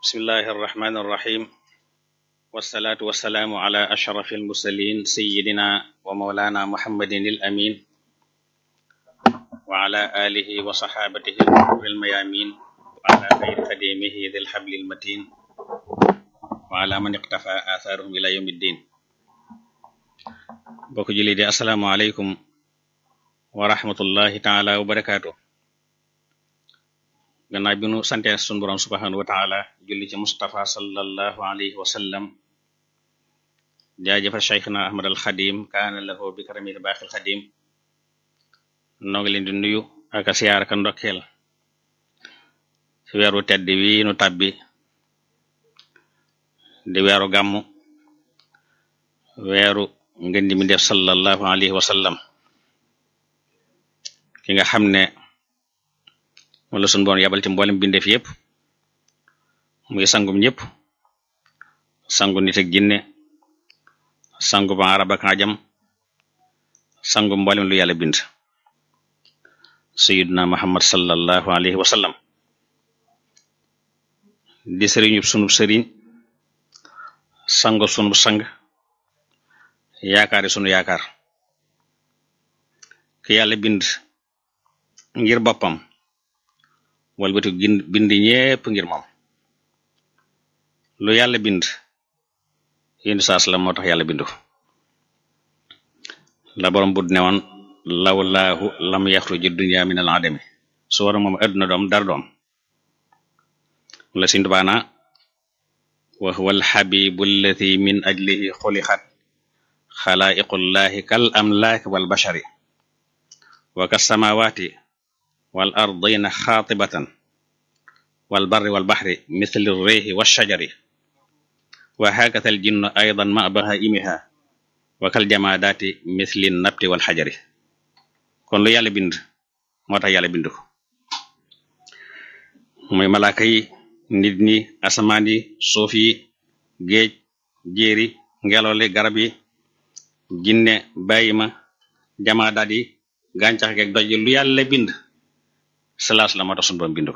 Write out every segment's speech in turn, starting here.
bismillahi arrahmani irrahim wasalaatu wasalaamu ala ashrafi almursalin sayidina wa maulana muhammadin il amin wa ala alihi wa saxaabatihi al mayamin wa ala xayri xadimihi dil xablil matin wa ala man iqtafa atharuhum ila yawmi ddin bokk julli di assalaamu aleykum wa rahmatullahi taala wa barakaatu gannaaw bi nu sante sun borom subhanahu wa taala julli ci Mustafa sallallahu alayhi wa sallam jaajëfal cheikhna ahmad al xadim kaana lahu bi karamil baaxil xadim noo ngi leen di nuyu ak a siyaar ka ndokkeel ci weeru tedd wi nu tàbbi di weeru gàmmu weeru ngeen di mi def sallallahu alayhi wa sallam ki nga xam ne wala sun boon yabal ci mboolem bindeef yépp muy sangum ñëpp sangu nit ak jinne sangu ba arab ak ajam sangu mboolem lu yàlla bind sayyiduna muhammad sallallahu alayhi wa sallam di sëriñub sunub sëriñ sangu sunub sang yaakaari sunu yaakaar ki yàlla bind ngir boppam walbati bind ñépp ngir moom lu yàlla bind yéndu saas la moo tax yàlla bindu la borom bud ne woon lawlaahu lam yaxruji dunya min al adami su war moom adduna doom dara doom la sin tubaana wa huwa alxabibu allati min ajlihi xulixat xalaiqullahi kal amlaaki wal bashari wa kas samawati wal ardina xaatibatan wal barri wal baxri misli réexi wa shajari wa hakata al jinnu aydan ma bahaimiha wa kal jamaadaati misli nabti wal xajari kon lu yàlla bind moo tax yàlla bind ko muy malaaka yi nit ñi asamaan yi suuf yi géej jéeri ngelaw li garab yi jinne bàyyima jamaadaat yi gàncax geeg doj lu yàlla bind salaas la moo tax sunu borom bind ko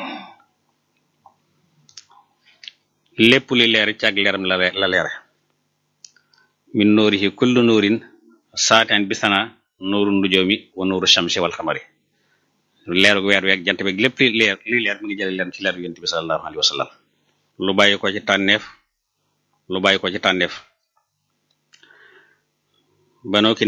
lépp li leer ci ak leeram la leere min nuurihi kullu nuurin saateen bisana nuuru nujoomi wa nuuru shamsi wal xamari leeru weer weeg jant beeg lépp li leer li leer mi ngi jële leen ci leeru yonent bi sallallahu alayhi wa sallam lu bàyyi ko ci tànneef lu bàyyi ko ci tànneef banoo ki